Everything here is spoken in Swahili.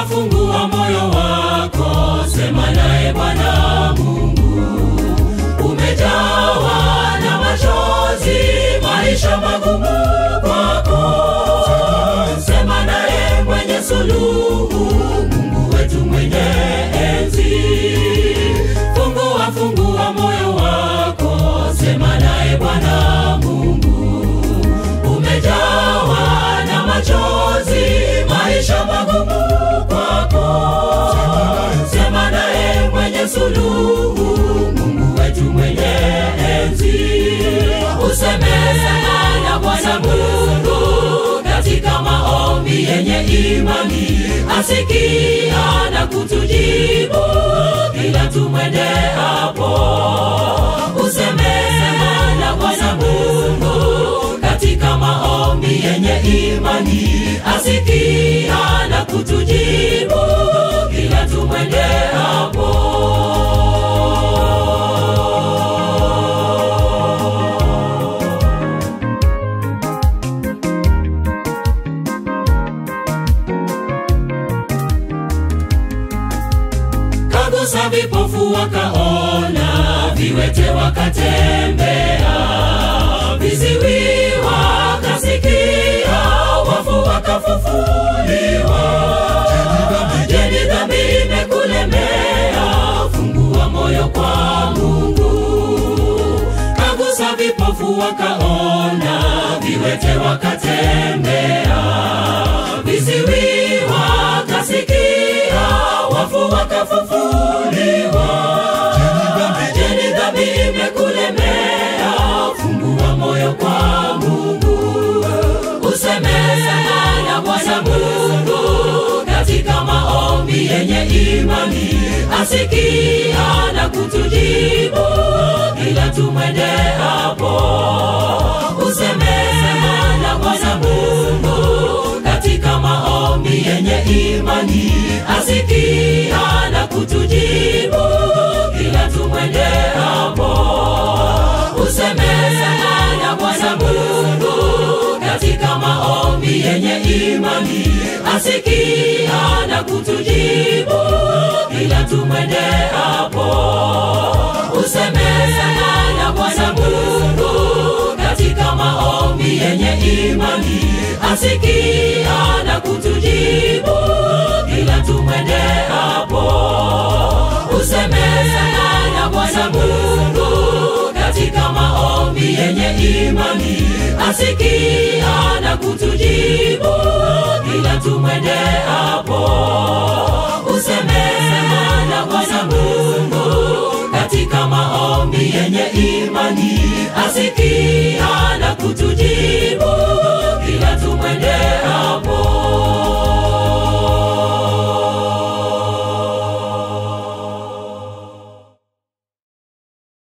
Fungua, fungua moyo wako, sema naye Bwana Mungu. Umejawa na machozi, maisha magumu kwako, sema naye mwenye suluhu, Mungu wetu mwenye enzi. Fungua, fungua moyo wako, sema naye Bwana Mungu. Umejawa na machozi, maisha magumu kwako, sema naye mwenye suluhu, Mungu wetu mwenye enzi. Useme na Bwana Mungu katika maombi yenye imani, asikia na kutujibu kila tumwende hapo. Useme na Bwana Mungu katika maombi yenye imani, asikia na kutujibu kila tumwende hapo. kagusa vipofu wakaona, viwete wakatembea, viziwi wakasikia, wafu wakafufuliwa. Je, ni dhambi imekulemea? Fungua moyo kwa Mungu. Kagusa vipofu wakaona, viwete wakatembea, viziwi wakasikia, wafu wakafufuliwa. Je, ni dhambi imekulemea? Fungua moyo kwa Mungu. Useme na Bwana Mungu katika maombi yenye imani, asikia na kutujibu kila tumwende hapo. Useme na Bwana Mungu katika maombi yenye imani, asikia na kutujibu kila tumwende hapo. Useme na Bwana Mungu katika maombi yenye imani, asikia na kutujibu kila tumwende hapo. Useme na Bwana Mungu katika maombi yenye imani, asikia na kutujibu kila tumwende hapo. Useme na Bwana Mungu katika maombi yenye imani, asikia na kutujibu kila tumwende hapo. Useme na Bwana Mungu katika maombi yenye imani, asikia na kutujibu